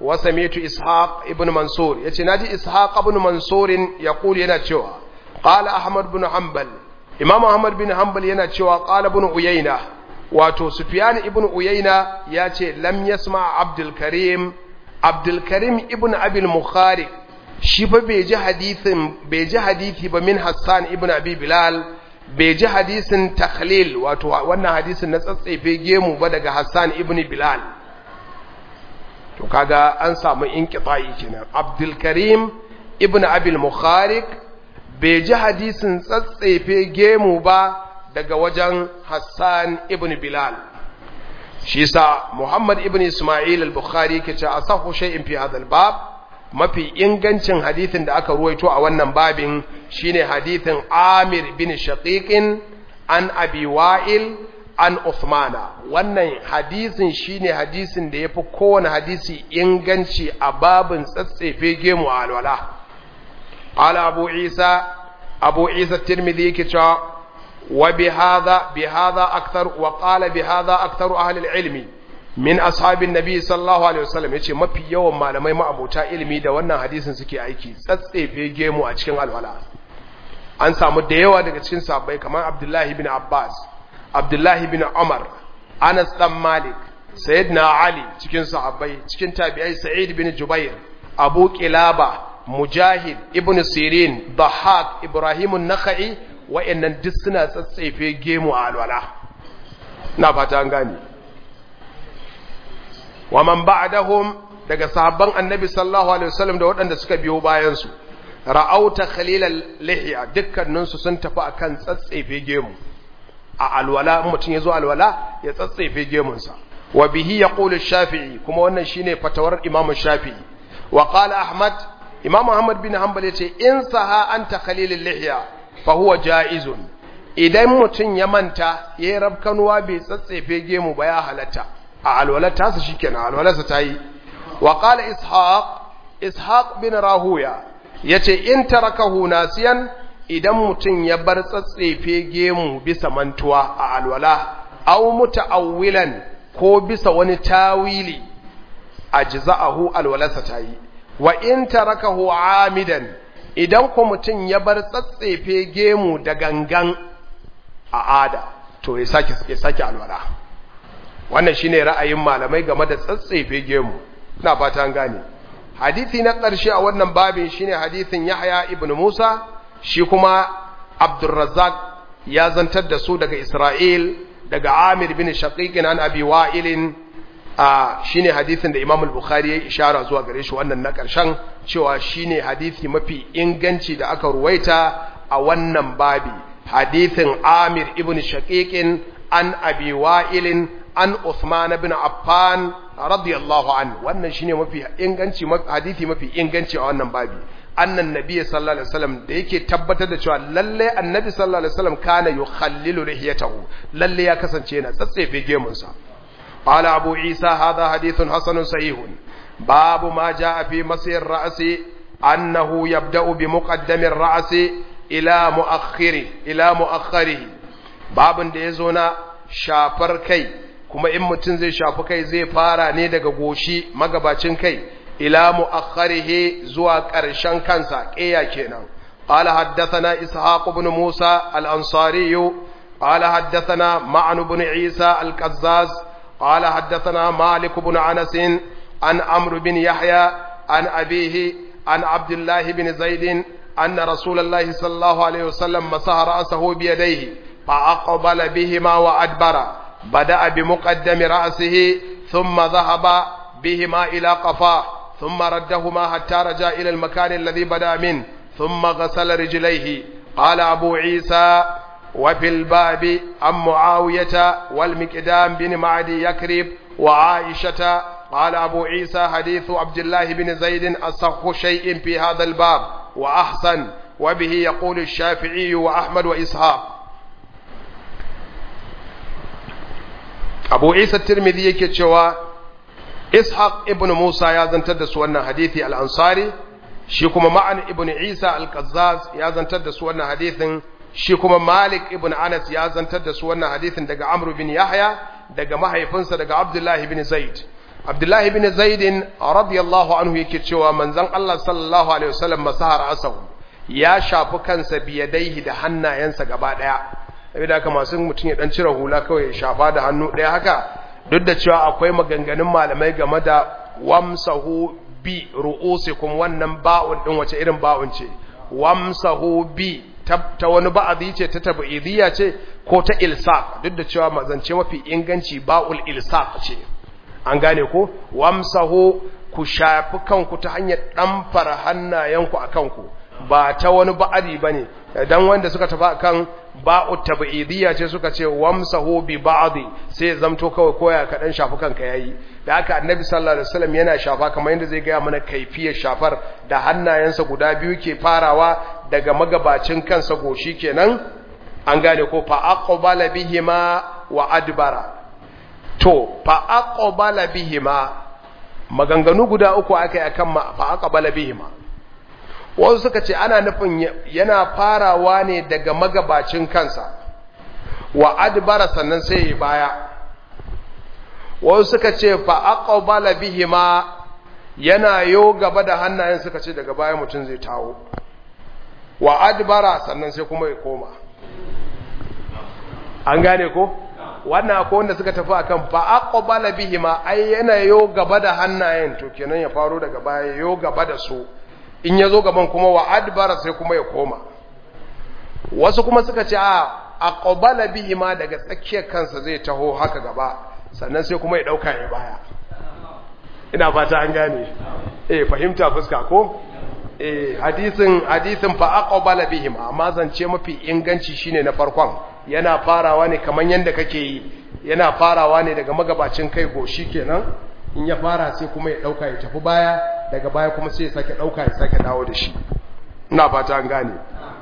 S1: wa sami'tu ishaq ibn mansur yace naji ishaq ibn mansur yaqul yana cewa qala ahmad ibn hanbal imam ahmad bin hanbal yana cewa qala ibn uyayna wato sufyan ibn uyayna yace lam yasma abdul karim abdul karim ibn abil mukhari shi fa bai ji hadithin bai ji hadithi ba min hassan ibn abi bilal bai ji hadisin takhlil wato wannan hadisin na tsatsefe gemu ba daga hassan ibn bilal to kaga an samu inqita'i kenan abdul karim ibn abil mukhari bai ji hadisin tsatsefe gemu ba daga wajen hassan ibn bilal shi sa muhammad ibn ismail al-bukhari ke ce asahu shay'in fi hadha al-bab mafi ingancin hadithin da aka ruwaito a wannan babin shine hadithin Amir bin Shaqiqin an Abi Wa'il an Uthmana wannan hadisin shine hadisin da yafi kowane hadisi inganci a babin tsatsefe gemu a alwala qala Abu Isa Abu Isa Tirmidhi yake cewa wa bi hadha bi hadha akthar wa qala bi hadha akthar ahli al-ilmi min ashabin nabi sallallahu alaihi wasallam yace mafi yawan malamai ma'abota ilimi da wannan hadisin suke aiki tsatsefe gemu a cikin alwala an samu da yawa daga cikin sahabbai kamar Abdullahi bin Abbas Abdullahi bin Umar Anas dan Malik Sayyidina Ali cikin sahabbai cikin tabi'ai Sa'id bin Jubair Abu Qilaba Mujahid Ibn Sirin Dhahhak Ibrahim an-Nakhai wa'annan duk suna tsatsefe gemu a alwala na fata an gane wa man ba'dahum daga sahabban annabi sallallahu alaihi wasallam da waɗanda suka biyo bayan su ra'auta khalilal lihya dukkanin su sun tafi akan tsatsefe gemu a alwala mutum yazo alwala ya tsatsefe gemun sa wa bihi yaqulu shafi'i kuma wannan shine fatawar imam shafi'i wa qala ahmad imam ahmad bin hanbal yace in saha anta khalilal lihya fa huwa jaizun idan mutum ya manta yayin rabkanuwa bai tsatsefe gemu ba ya halatta a alwalarta su shi kenan alwalarsa ta yi wa ƙala ishaq ishaq bin rahuya ya ce in tarakahu nasiyan idan mutum ya bar tsatsefe gemu bisa mantuwa a alwala au muta'awwilan ko bisa wani tawili ajza'ahu alwalarsa ta yi wa in tarakahu amidan idan ko mutum ya bar tsatsefe gemu da gangan a ada to ya sake ya sake alwala wannan shine ra'ayin malamai game da tsatsefe gemu ina fata an gane hadisi na ƙarshe a wannan babin shine hadisin Yahya ibn Musa shi kuma Abdurrazzaq ya zantar da su daga Isra'il daga Amir bin Shaqiq an Abi Wa'il a shine hadisin da Imam al-Bukhari ya ishara zuwa gare shi wannan na ƙarshen cewa shine hadisi mafi inganci da aka ruwaita a wannan babi hadisin Amir ibn Shaqiq an Abi Wa'il an Uthman bin Affan radiyallahu an wannan shine mafi inganci hadisi mafi inganci a wannan babi annan nabi sallallahu alaihi wasallam da yake tabbatar da cewa lalle annabi sallallahu alaihi wasallam kana yukhallilu lihiyatahu lalle ya kasance yana tsatsefe gemun sa qala abu isa hadha hadithun hasanun sahihun babu ma jaa fi masir ra'si annahu yabda'u bi muqaddami ar-ra'si ila muakhiri ila muakhirihi babun da yazo na shafar kai kuma in mutum zai shafi kai zai fara ne daga goshi magabacin kai ila mu'akhkharihi zuwa ƙarshen kansa ƙeya kenan qala haddathana ishaq ibn musa al-ansari qala haddathana ma'an ibn isa al-qazzaz qala haddathana malik ibn anas an amr bin yahya an abihi an abdullah bin zaid أن رسول الله صلى الله عليه وسلم مسح رأسه بيديه فأقبل بهما وأدبر بدأ بمقدم رأسه ثم ذهب بهما إلى قفاه ثم ردهما حتى رجع إلى المكان الذي بدأ منه ثم غسل رجليه قال أبو عيسى وفي الباب عن معاوية والمكدام بن معدي يكرب وعائشة قال أبو عيسى حديث عبد الله بن زيد أصح شيء في هذا الباب وأحسن وبه يقول الشافعي وأحمد وإسحاق abu isa tirmidhi yake cewa ishaq ibn musa ya zantar da su wannan hadithi al-ansari shi kuma ma'an ibn isa al-qazzaz ya zantar da su wannan hadithin shi kuma malik ibn anas ya zantar da su wannan hadithin daga amr bin yahya daga mahaifinsa daga abdullahi bin zaid abdullahi ibn zaidin radiyallahu anhu yake cewa manzon Allah sallallahu alaihi wasallam masahar asahu ya shafi kansa biyadaihi da hannayensa gaba daya saboda haka masu mutum ya dan cire hula kawai ya shafa da hannu daya haka duk da cewa akwai maganganun malamai game da wamsahu bi ru'usikum wannan ba'un din wace irin ba'un ce wamsahu bi ta wani ba'adi ce ta tab'idiyya ce ko ta ilsaq duk da cewa mazance mafi inganci ba'ul ilsaq ce an gane ko wamsahu ku shafi kanku ta hanyar ɗamfara hannayenku a kanku ba ta wani ba'adi ba ne don wanda suka tafi a kan ba'u tabi'idiyya ce suka ce wamsahu bi ba'adi sai ya zamto kawai koya ka ɗan shafi kanka yayi da haka annabi sallallahu alaihi wasallam yana shafa kamar yadda zai gaya mana kaifiyar shafar da hannayensa guda biyu ke farawa daga magabacin kansa goshi kenan an gane ko fa aqbala bihima wa adbara to fa aqbala bihima maganganu guda uku akai akan fa aqbala bihima wasu suka ce ana nufin yana farawa ne daga magabacin kansa wa adbara sannan sai ya baya wasu suka ce fa aqbala bihima yana yo gaba da hannayen suka ce daga baya mutum zai tawo wa adbara sannan sai kuma ya koma an gane ko wannan akwai wanda suka tafi akan fa aqbala bihima ai yana yo gaba da hannayen to kenan ya faro daga baya yo gaba da su in yazo gaban kuma wa adbara sai kuma ya koma wasu kuma suka ce a aqbala bihima daga tsakiyar kansa zai taho haka gaba sannan sai kuma ya dauka ya baya ina fata an gane eh fahimta fuska ko eh hadisin hadisin fa aqbala bihima amma zance mafi inganci shine na farkon yana farawa ne kaman yanda kake yi yana farawa ne daga magabacin kai goshi kenan in ya fara sai kuma ya dauka ya tafi baya daga baya kuma sai ya sake dauka ya sake dawo da shi ina fata an gane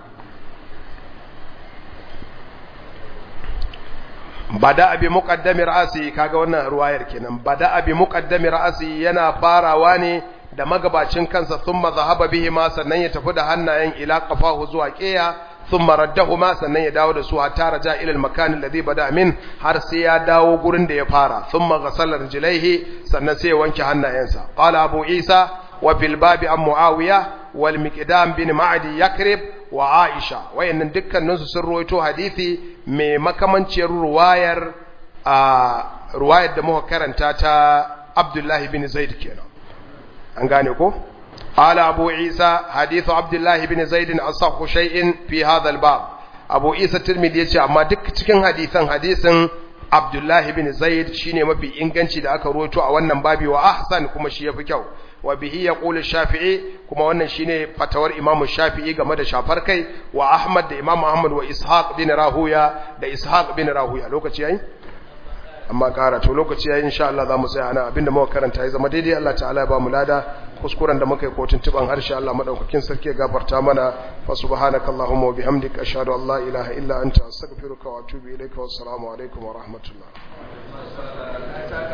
S1: bada abi muqaddami ra'si kaga wannan ruwayar kenan bada abi muqaddami ra'si yana farawa ne da magabacin kansa thumma zahaba bihi ma sannan ya tafi da hannayen ila qafahu zuwa qiya thumma raddahuma sannan ya dawo da su hatta raja ila al-makan alladhi bada min har sai ya dawo gurin da ya fara thumma ghasala rijlaihi sannan sai ya wanke hannayensa qala abu isa wa bil babi an muawiya wal miqdam bin ma'di yakrib wa aisha wayannan dukkanin su sun ruwaito hadisi mai makamanciyar ruwayar a ruwayar da muka karanta ta abdullahi bin zaid kenan an gane ko قال أبو عيسى حديث عبد الله بن زيد أصح شيء في هذا الباب أبو عيسى الترمذي يقول أما دك cikin hadisan hadisin Abdullah bin Zaid shine mafi inganci da aka ruwaito a wannan babi wa ahsan kuma shi yafi kyau wa bihi yaqulu Shafi'i kuma wannan shine fatawar Imam Shafi'i game da shafar kai wa Ahmad da Imam Ahmad wa Ishaq bin Rahuya da Ishaq bin Rahuya lokaci yayi amma kara to lokaci yayi insha Allah zamu tsaya ana abinda muka karanta ya zama daidai Allah ta'ala ya ba mu lada kuskuren da muka yi kotun tuban harshe Allah madaukakin sarki ya gafarta mana fa subhanakallahumma wa bihamdika ashhadu an la ilaha illa anta astaghfiruka wa atubu ilaika wassalamu alaikum wa rahmatullah